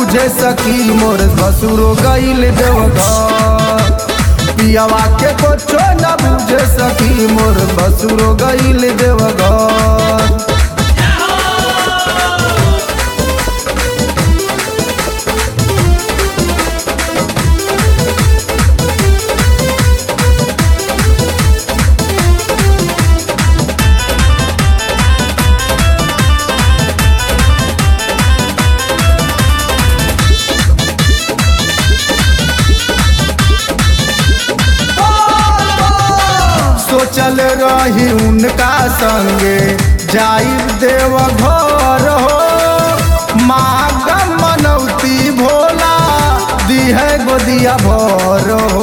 बुझे सकी मोर ससुरो गईल देवघर पियावा के कुछो न बुझे सकी मोर ससुरो गईल देवघर सोचल रही उनका संगे जाई देव घर हो माँ मनौती भोला दिह गोदिया भर हो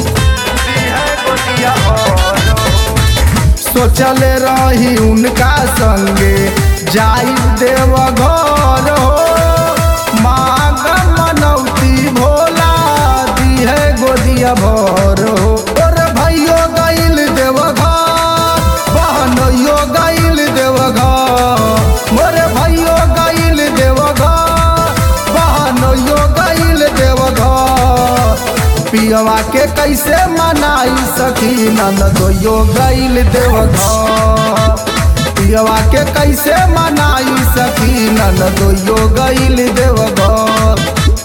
सोचल रही उनका संगे जाई देव घर हो माँ मनौती भोला दिह गोदिया भर हो और भैयो गईल देवघर बहनोयो गईल देवघर मोरे भैयो गईल देवघर बहनोयो गईल देवघर पियवा के कैसे मनाई सखी ननदोयो गईल देवघर पियवा के कैसे मनाई सखी ननदोयो गईल देवघर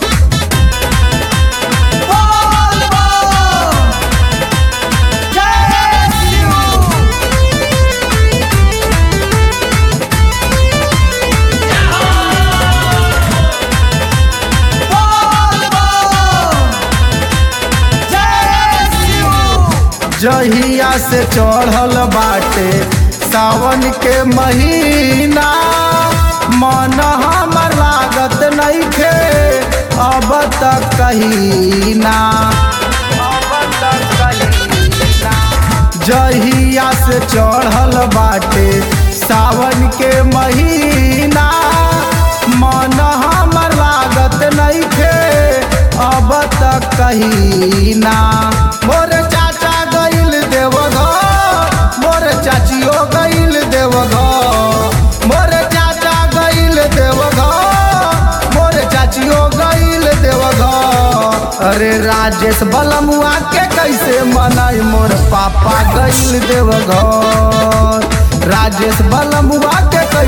जहिया से चढ़ल बाटे सावन के महीना मन हमर लागत नइखे अब तक कहीं ना जहिया से चढ़ल बाटे सावन के महीना मन हमर लागत नइखे अब तक कहीं ना मोर चाचा गईल देवघर मोर चाचियो गईल देवघर मोर चाचा गईल देवघर मोर चाचियो गईल देवघर अरे राजेश बलमुआ के कैसे मनाई मोर पापा गईल देवघर राजेश बलमुआ के